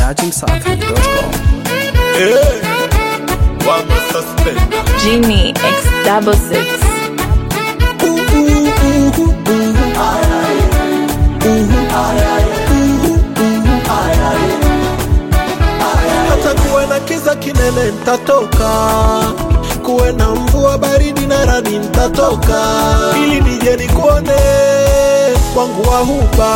dachimsafi.com. Eh, wama suspender. Genie X double six. hata kuwe na kiza kinene ntatoka kuwe na mvua baridi na radi ntatoka ili nije nikuone wangu wa huba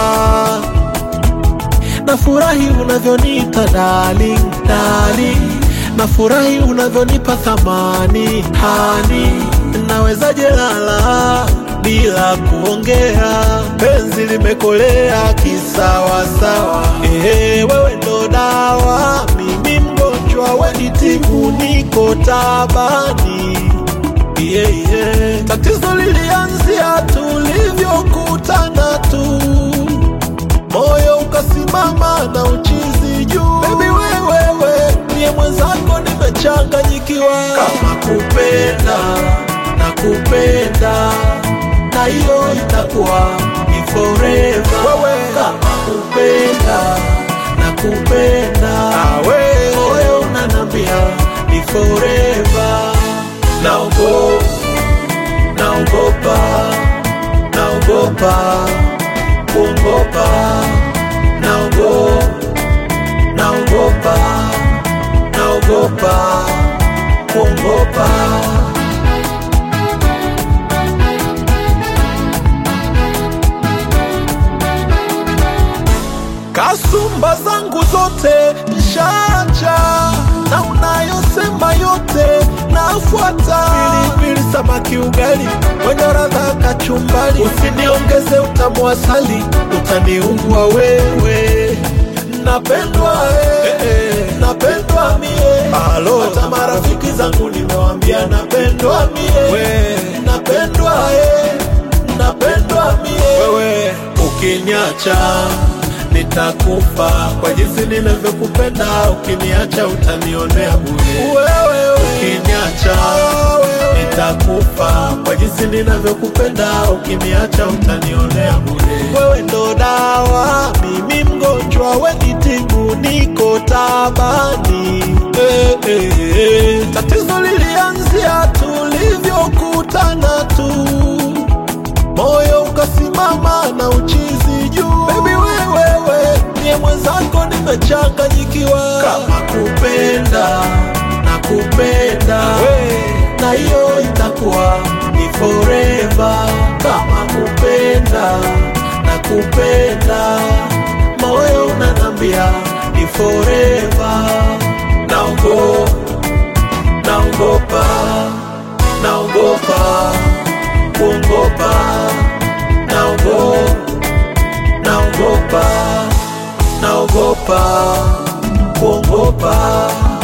nafurahi unavyoniita darling, darling. nafurahi unavyonipa thamani hani nawezaje lala bila kuongea penzi limekolea kisawasawa ehe wewe ndo dawa mimi mgonjwa wenitibu niko tabani yeah, yeah. tatizo lilianzia tulivyokutana tu moyo ukasimama na uchizi juu bebi wewewe niye mwenzako nimechanganyikiwa kama kupenda na kupenda na hiyo itakuwa ni forever wewe kama kupenda na kupenda moyo unanambia ni forever naogo naogopa naogopa kuogopa naogo naogopa naogopa kuogopa kasumba zangu zote nshacha na unayosema yote nafuata pilipili samaki ugali wenye radha kachumbali usiniongeze utamu wa asali utaniungua wewe napendwa eh, eh, napendwa mie hata marafiki zangu nimewambia napendwa mie napendwa eh, napendwa mie wewe ukiniacha nitakufa kwa jinsi ninavyokupenda ukiniacha utanionea bure wewe ukiniacha nitakufa kwa jinsi ninavyokupenda ukiniacha utanionea bure wewe ndo dawa mimi mgonjwa wenitibu niko tabani eh, eh, eh. tatizo lilianzia tulivyokutana tu moyo ukasimama na uchizi juu bebi wewewe niye mwenzako nimechanganyikiwa kama kupenda na kupenda na hiyo itakuwa ni forever kama kupenda na kupenda moyo unanambia ni forever naogo naogopa naogopa kuogopa naogo naogopa naogopa kuogopa